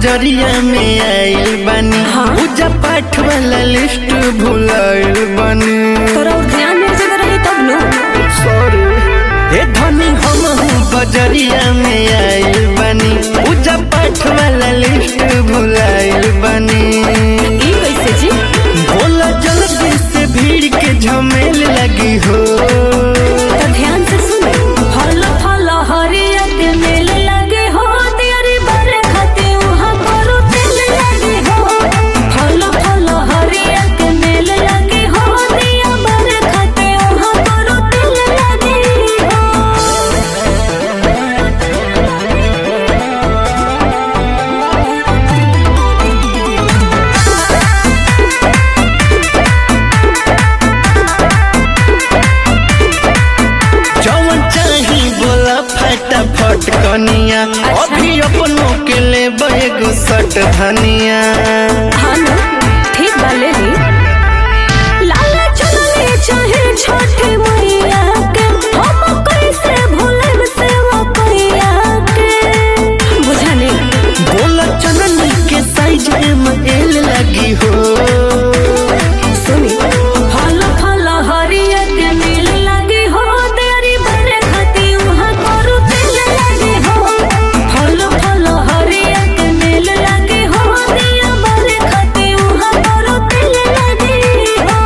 बजरिया में आइल बानी हाँ। पूजा पाठ वाला लिस्ट भुलाइल बानी तोरा और ध्यान मेरे जगह रही तब नो सॉरी ए धनी हम हूँ बजरिया में आइल बानी पूजा पाठ वाला लिस्ट भुलाइल बानी ई कैसे जी बोला जल्दी से भीड़ के झमेल लगी हो तो ध्यान से सुन फल फल हरिया के मेल लगे हो तेरी बरे खाते वहाँ करो तेल लगे हो फल फल हरिया के मेल लगे हो दिया बरे खाते वहाँ करो तेल लगे हो जवन चाही बोला फटाफट कनिया अभी अपनों के ले एगो सट धनिया हाँ ना ठीक बा ले ली लाला चलने चाहे छोटी मैया के हम कैसे भूलब से वो कैया के बुझाने बोला चनन के साइज में एल लगी हो सुनी फल फल हरिया के मिल लगी हो तेरी बरे खाती वहाँ करू तेल लगी हो फल फल हरिया के मिल लगी हो दिया बरे खाती वहाँ करू तेल लगी हो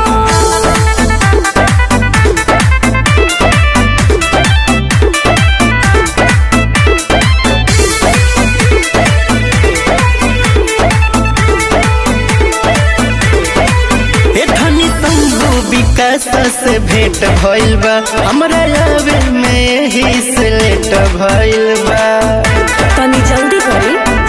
ए धनी संभू विकास से भेंट भइल बा हमरा आवे में ही से लेट भइल बा तनी जल्दी करी